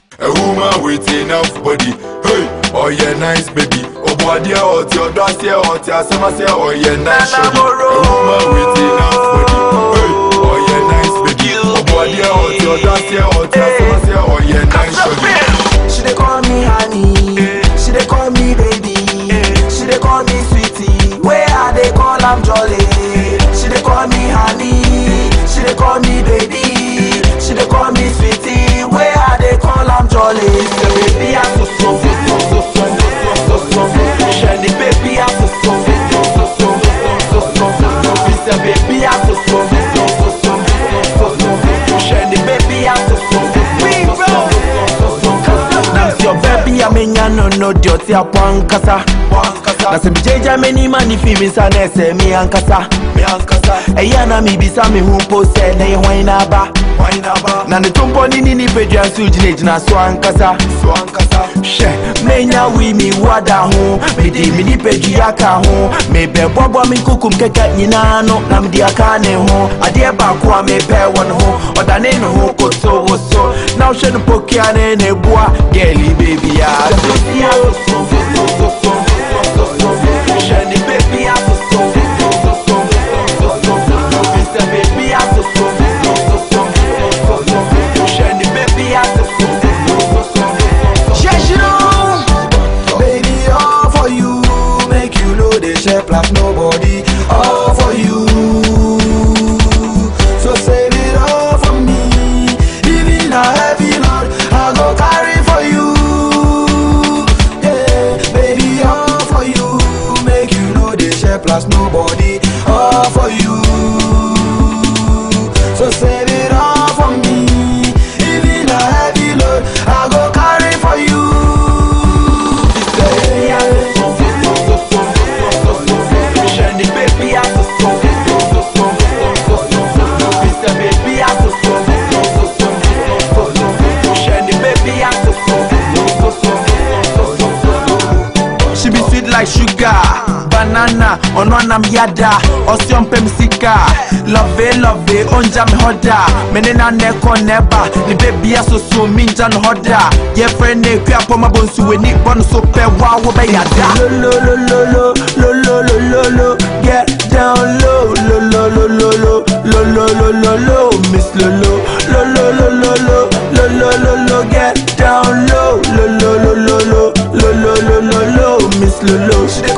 A woman with enough body. Hey, oh yeah, nice baby. Oh body, oh your dust, yeah, oh your summer, say, oh yeah, nice Nana shorty. A Moro. woman with enough body. Hey, oh yeah, nice baby. Oh body, oh your dust, yeah, oh your summer, say, oh yeah, nice shorty. She dey call me honey, she dey call me baby, she dey call me sweetie. Where I dey call am jolly. She dey call me honey, she dey call me baby, she dey call me sweetie. Where I dey call am jolly. The baby I so so so so so so so so so. Shelly baby I so so so so so so so so so. Mr. Baby I so so so so so so so so. Shelly baby I so so so so so so so so. Nam si baby a menya no no di ɔte apɔ ankasa na sɛ megyagya m'anim a ne fi me nsa na ɛsɛ me ankasa ɛyɛ na mebisa me ho mpo sɛ na yɛ hwan na aba na ne tompɔ ne ne nipadua nso gyinagyina so ankasa hwɛ menya wi me wada ho mede me nipadua ka ho mebɛbɔbɔ me nkokum kɛkɛ nyinaa no na mede aka ne ho adeɛ baako a mepɛ wɔ ne ho ɔdane ne ho koto wo so na wohwɛ no pokia ne ne boa gɛli babia Hwɛ ne baby asoso Mr. Baby asoso Hwɛ ne baby asoso Baby, all for you, make you know they share plus nobody. All for you, so save it all for me. Even a heavy load, I go carry for you. Yeah, baby, all for you, make you know they share plus nobody. All for you, so save it all for me. Even a heavy load, I go carry for you. She be sweet like sugar, banana, ononam yada, osion pem sika, love it, love it, onja me hoda, menena neko neba, ni baby aso so minja no hoda, ye friend ne kya poma bonsu we ni bon so pe wa wo be yada. Lo lo lo lo lo lo lo lo lo lo, get down low, lo lo lo lo lo lo lo lo lo lo, miss lo lo lo lo lo lo lo lo lo lo lo, get down low, lo lo lo lo lo lo lo lo lo lo, miss lo lo. She dey